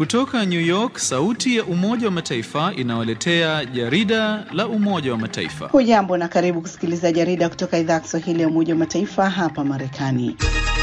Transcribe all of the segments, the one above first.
Kutoka New York, sauti ya Umoja wa Mataifa inawaletea jarida la Umoja wa Mataifa. Hujambo na karibu kusikiliza jarida kutoka idhaa ya Kiswahili ya Umoja wa Mataifa hapa Marekani.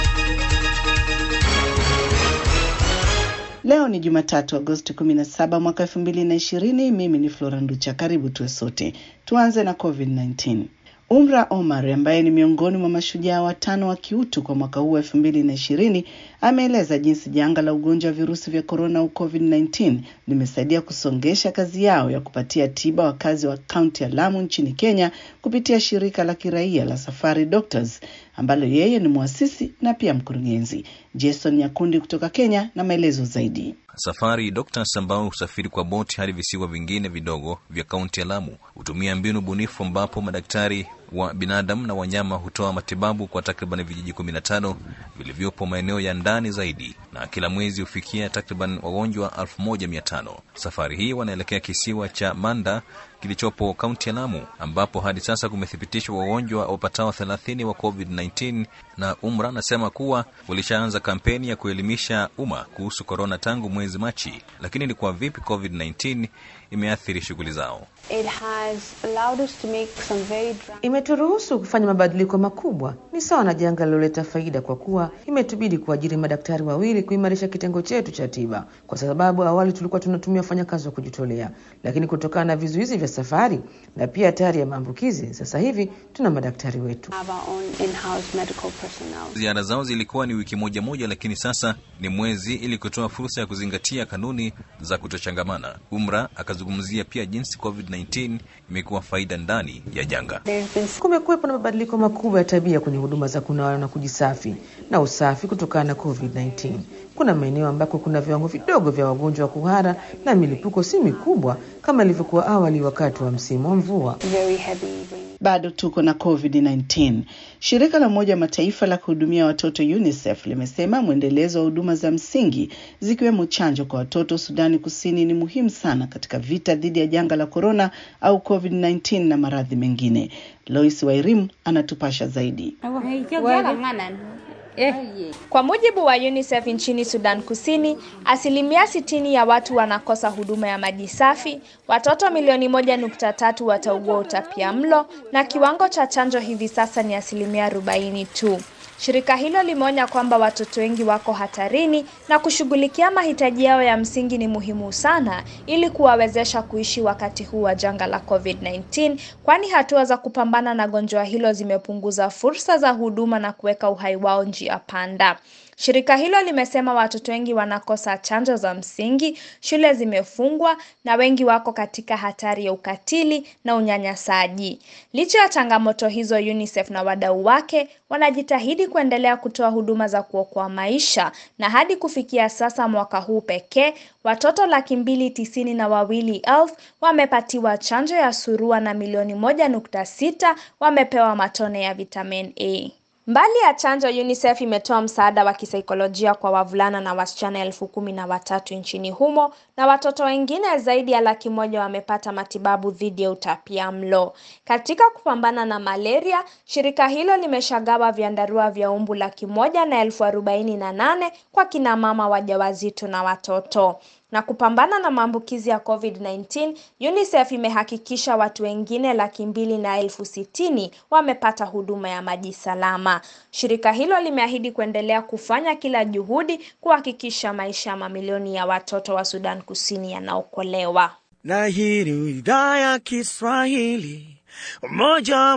Leo ni Jumatatu, Agosti 17 mwaka 2020. Mimi ni Flora Nducha. Karibu tuwe sote. Tuanze na COVID-19. Umra Omar ambaye ni miongoni mwa mashujaa watano wa kiutu kwa mwaka huu elfu mbili na ishirini ameeleza jinsi janga la ugonjwa wa virusi vya korona au COVID-19 limesaidia kusongesha kazi yao ya kupatia tiba wakazi wa kaunti ya Lamu nchini Kenya kupitia shirika la kiraia la Safari Doctors ambalo yeye ni mwasisi na pia mkurugenzi. Jason Nyakundi kutoka Kenya na maelezo zaidi. Safari Doctors ambao husafiri kwa boti hadi visiwa vingine vidogo vya kaunti ya Lamu hutumia mbinu bunifu ambapo madaktari wa binadamu na wanyama hutoa matibabu kwa takriban vijiji kumi na tano vilivyopo maeneo ya ndani zaidi, na kila mwezi hufikia takriban wagonjwa elfu moja mia tano. Safari hii wanaelekea kisiwa cha Manda kilichopo kaunti ya Lamu ambapo hadi sasa kumethibitishwa wagonjwa wapatao thelathini wa COVID-19, na Umra anasema kuwa walishaanza kampeni ya kuelimisha umma kuhusu korona tangu mwezi Machi, lakini ni kwa vipi COVID-19 imeathiri shughuli zao? It has allowed us to make some very drastic Imeturuhusu kufanya mabadiliko makubwa. Ni sawa na janga liloleta faida, kwa kuwa imetubidi kuajiri madaktari wawili kuimarisha kitengo chetu cha tiba, kwa sababu awali tulikuwa tunatumia wafanyakazi wa kujitolea, lakini kutokana na vizuizi vya safari na pia hatari ya maambukizi, sasa hivi tuna madaktari wetu. have our own in-house medical personnel. Ziara zao zilikuwa ni wiki moja moja, lakini sasa ni mwezi, ili kutoa fursa ya kuzingatia kanuni za kutochangamana. Umra akazungumzia pia jinsi COVID-19 imekuwa faida ndani ya janga. There's been Kumekuwepo na mabadiliko makubwa ya tabia kwenye huduma za kunawa na kujisafi na usafi kutokana na COVID-19. Kuna maeneo ambako kuna viwango vidogo vya wagonjwa wa kuhara na milipuko si mikubwa kama ilivyokuwa awali wakati wa msimu wa mvua. very heavy rain. Bado tuko na COVID-19. Shirika la Umoja wa Mataifa la kuhudumia watoto UNICEF limesema mwendelezo wa huduma za msingi zikiwemo chanjo kwa watoto Sudani Kusini ni muhimu sana katika vita dhidi ya janga la korona au COVID-19 na maradhi mengine. Lois Wairimu anatupasha zaidi. Kwa mujibu wa UNICEF nchini Sudan Kusini, asilimia sitini ya watu wanakosa huduma ya maji safi, watoto milioni moja nukta tatu wataugua utapia mlo na kiwango cha chanjo hivi sasa ni asilimia arobaini tu. Shirika hilo limeonya kwamba watoto wengi wako hatarini na kushughulikia mahitaji yao ya msingi ni muhimu sana ili kuwawezesha kuishi wakati huu wa janga la COVID-19, kwani hatua za kupambana na gonjwa hilo zimepunguza fursa za huduma na kuweka uhai wao njia panda. Shirika hilo limesema watoto wengi wanakosa chanjo za msingi, shule zimefungwa na wengi wako katika hatari ya ukatili na unyanyasaji. Licha ya changamoto hizo, UNICEF na wadau wake wanajitahidi kuendelea kutoa huduma za kuokoa maisha na hadi kufikia sasa mwaka huu pekee watoto laki mbili tisini na wawili elfu wamepatiwa chanjo ya surua na milioni moja nukta sita wamepewa matone ya vitamin A. Mbali ya chanjo, UNICEF imetoa msaada wa kisaikolojia kwa wavulana na wasichana elfu kumi na watatu nchini humo na watoto wengine zaidi ya laki moja wamepata matibabu dhidi ya utapia mlo. Katika kupambana na malaria, shirika hilo limeshagawa vyandarua vya umbu laki moja na elfu arobaini na nane kwa kina mama wajawazito na watoto na kupambana na maambukizi ya COVID-19, UNICEF imehakikisha watu wengine laki mbili na elfu sitini wamepata huduma ya maji salama. Shirika hilo limeahidi kuendelea kufanya kila juhudi kuhakikisha maisha ya mamilioni ya watoto wa Sudan Kusini yanaokolewa. na hii ni idhaa ya Kiswahili Umoja wa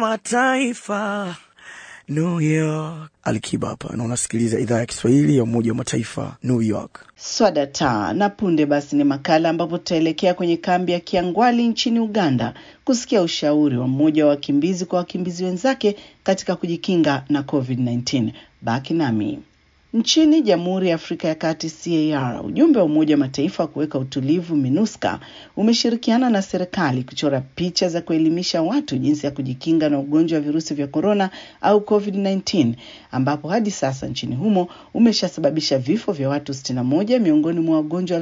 Mataifa New York. Alikiba hapa na unasikiliza idhaa ya Kiswahili ya Umoja wa Mataifa New York. Swada taa na punde basi ni makala ambapo tutaelekea kwenye kambi ya Kiangwali nchini Uganda kusikia ushauri wa mmoja wa wakimbizi kwa wakimbizi wenzake katika kujikinga na COVID-19. Baki nami. Nchini Jamhuri ya Afrika ya Kati CAR, ujumbe wa Umoja wa Mataifa wa kuweka utulivu MINUSCA umeshirikiana na serikali kuchora picha za kuelimisha watu jinsi ya kujikinga na ugonjwa wa virusi vya korona au COVID-19, ambapo hadi sasa nchini humo umeshasababisha vifo vya watu 61 miongoni mwa wagonjwa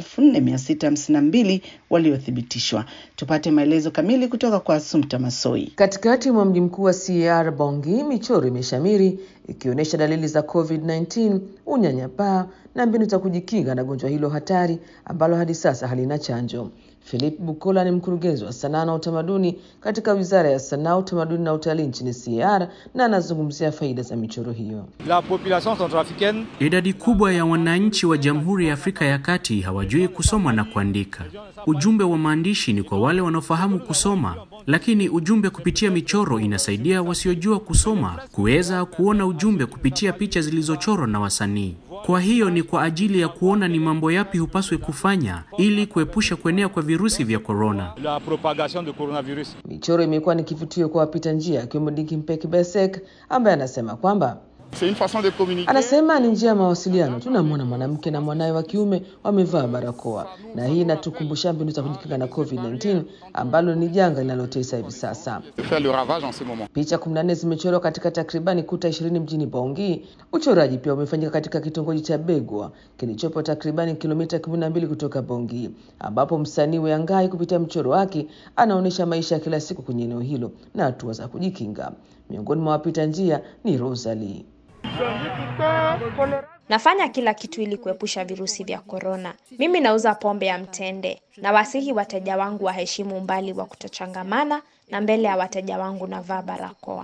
4652 waliothibitishwa. Tupate maelezo kamili kutoka kwa Assumpta Masoi. Katikati mwa mji mkuu wa CAR Bongi, michoro imeshamiri ikionyesha dalili za COVID-19, unyanyapaa na mbinu za kujikinga na gonjwa hilo hatari ambalo hadi sasa halina chanjo. Philip Bukola ni mkurugenzi wa sanaa na utamaduni katika Wizara ya Sanaa, Utamaduni na Utalii nchini CAR na anazungumzia faida za michoro hiyo. La population centrafricaine Idadi kubwa ya wananchi wa Jamhuri ya Afrika ya Kati hawajui kusoma na kuandika. Ujumbe wa maandishi ni kwa wale wanaofahamu kusoma, lakini ujumbe kupitia michoro inasaidia wasiojua kusoma kuweza kuona ujumbe kupitia picha zilizochorwa na wasanii. Kwa hiyo ni kwa ajili ya kuona ni mambo yapi hupaswe kufanya ili kuepusha kuenea kwa virusi vya korona. la propagation de coronavirus. Michoro imekuwa ni kivutio kwa wapita njia, akiwemo Dikimpeki Besek ambaye anasema kwamba C'est une façon de communiquer. Anasema ni njia ya mawasiliano. Tunamwona mwanamke na mwanawe wa kiume wamevaa barakoa, na hii inatukumbusha mbinu za kujikinga na COVID-19 ambalo ni janga linalotesa hivi sasa. de faire le ravage en ce moment. Picha 14 zimechorwa katika takribani kuta 20 mjini Bongi. Uchoraji pia umefanyika katika kitongoji cha Begwa kilichopo takribani kilomita 12 kutoka Bongi, ambapo msanii Weangai kupitia mchoro wake anaonyesha maisha ya kila siku kwenye eneo hilo na hatua za kujikinga. Miongoni mwa wapita njia ni Rosalie. Nafanya kila kitu ili kuepusha virusi vya korona. Mimi nauza pombe ya mtende. Nawasihi wateja wangu waheshimu umbali wa kutochangamana, na mbele ya wateja wangu navaa barakoa.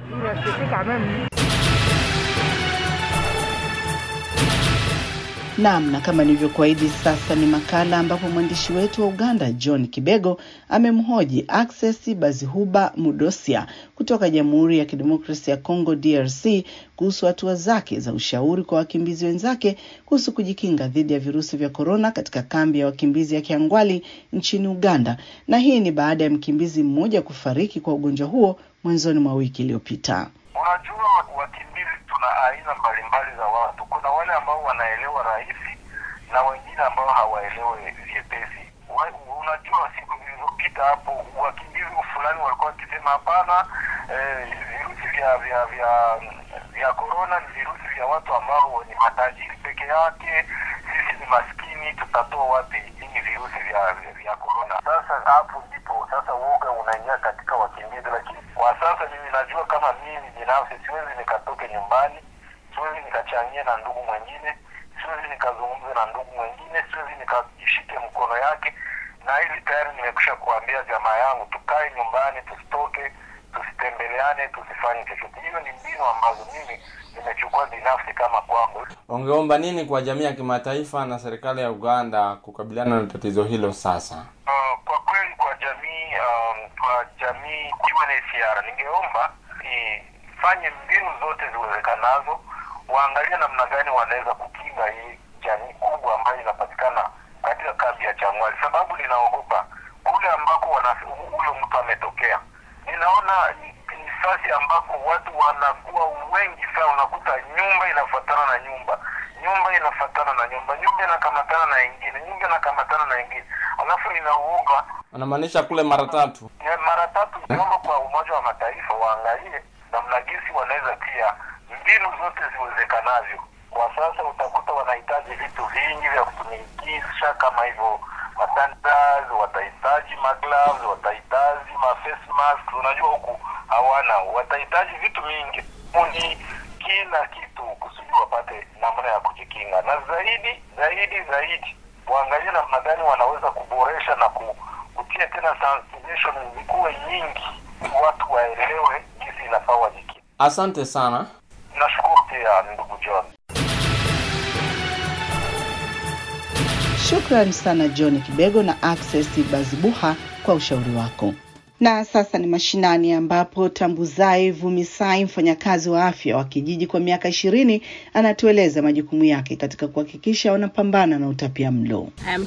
Naam, na kama nilivyokuahidi, sasa ni makala ambapo mwandishi wetu wa Uganda John Kibego amemhoji Access Bazihuba Mudosia kutoka Jamhuri ya Kidemokrasia ya Kongo DRC kuhusu hatua zake za ushauri kwa wakimbizi wenzake kuhusu kujikinga dhidi ya virusi vya korona katika kambi ya wakimbizi ya Kiangwali nchini Uganda, na hii ni baada ya mkimbizi mmoja kufariki kwa ugonjwa huo mwanzoni mwa wiki iliyopita. Unajua, wakimbizi tuna aina mbalimbali za watu. Kuna wale ambao wanaelewa rahisi na wengine ambao hawaelewi vyepesi. Wa- Unajua, siku zilizopita hapo wakimbizi fulani walikuwa wakisema hapana, eh, virusi vya vya vya vya korona ni virusi vya watu ambao ni matajiri peke yake. Sisi ni maskini, tutatoa wapi hivi virusi vya vya- vya korona? Sasa hapo ndipo sasa uoga unaingia katika wakimbizi, lakini kwa sasa mimi najua kama mimi binafsi siwezi nikatoke nyumbani, siwezi nikachangia na ndugu mwingine, siwezi nikazungumza na ndugu mwingine, siwezi nikashike mkono yake, na hili tayari nimekusha kuambia jamaa yangu, tukae nyumbani, tusitoke, tusitembeleane, tusifanye chochote. Hiyo ni mbinu ambazo mimi nimechukua binafsi kama kwangu. Ungeomba nini kwa jamii ya kimataifa na serikali ya Uganda kukabiliana na tatizo hilo sasa? Uh, kwa kweli kwa jamii um, kwa jamii UNHCR ningeomba ifanye mbinu zote ziwezekanazo, waangalie namna gani wanaweza kukinga hii jamii kubwa ambayo inapatikana katika kambi ya Changwali, sababu ninaogopa kule ambako wana- huyo mtu ametokea. Ninaona ni ni nafasi ambako watu wanakuwa wengi sana, unakuta nyumba inafuatana na nyumba, nyumba inafuatana na nyumba, nyumba inakamatana na ingine, nyumba inakamatana na ingine, alafu ninauoga Anamaanisha kule mara tatu. ya mara tatu. Naomba kwa Umoja wa Mataifa waangalie namna gisi wanaweza pia mbinu zote ziwezekanavyo. Kwa sasa utakuta wanahitaji vitu vingi vya kutumikisha kama hivyo masanitizer, watahitaji magloves, watahitaji ma face mask. Unajua huku hawana, watahitaji vitu mingi ni kila kitu kusudi wapate namna ya kujikinga, na zaidi zaidi zaidi waangalie namna gani wanaweza kuboresha na ku, kutia tena sensitization zikuwe nyingi, watu waelewe jinsi inafaa wajikinga. Asante sana. Nashukuru pia ndugu John. Shukrani sana John Kibego na Access Bazibuha kwa ushauri wako. Na sasa ni mashinani ambapo Tambuzai Vumisai, mfanyakazi wa afya wa kijiji kwa miaka ishirini, anatueleza majukumu yake katika kuhakikisha wanapambana na utapia mlo.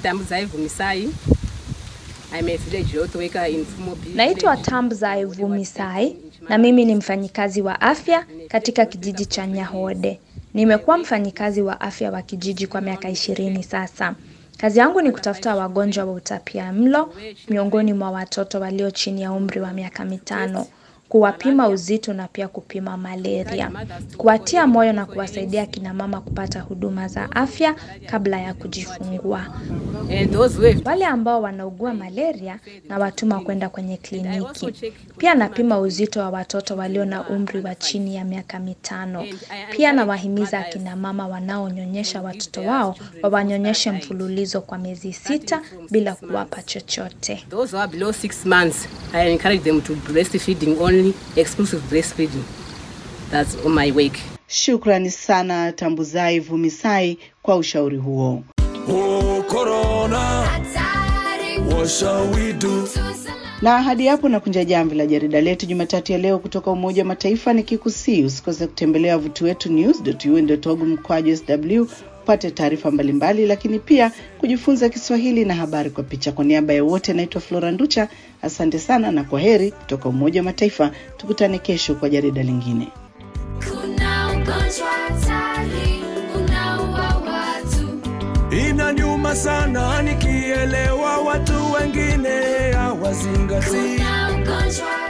Naitwa Tambza Vumisai na mimi ni mfanyikazi wa afya katika kijiji cha Nyahode. Nimekuwa mfanyikazi wa afya wa kijiji kwa miaka ishirini sasa. Kazi yangu ni kutafuta wagonjwa wa utapia mlo miongoni mwa watoto walio chini ya umri wa miaka mitano. kuwapima uzito na pia kupima malaria, kuwatia moyo na kuwasaidia kina mama kupata huduma za afya kabla ya kujifungua. Wale ambao wanaugua malaria na watuma kwenda kwenye kliniki. Pia napima uzito wa watoto walio na umri wa chini ya miaka mitano. Pia nawahimiza akina mama wanaonyonyesha watoto wao wawanyonyeshe mfululizo kwa miezi sita bila kuwapa chochote. Those who are below six months, I encourage them to breastfeeding only, exclusive breastfeeding. That's on my wake. Shukrani sana Tambuzai Vumisai kwa ushauri huo. Oh, corona. What shall we do? Na hadi hapo nakunja jamvi la jarida letu Jumatatu ya leo kutoka Umoja wa Mataifa, nikikusii usikose kutembelea wavuti wetu news.un.org mkwaju sw upate taarifa mbalimbali, lakini pia kujifunza Kiswahili na habari kwa picha. Kwa niaba ya wote, naitwa Flora Nducha, asante sana na kwa heri kutoka Umoja wa Mataifa. Tukutane kesho kwa jarida lingine. Kuna ugonjwa hatari unaua watu. Inaniuma sana nikielewa watu wengine hawazingatii. Kuna ugonjwa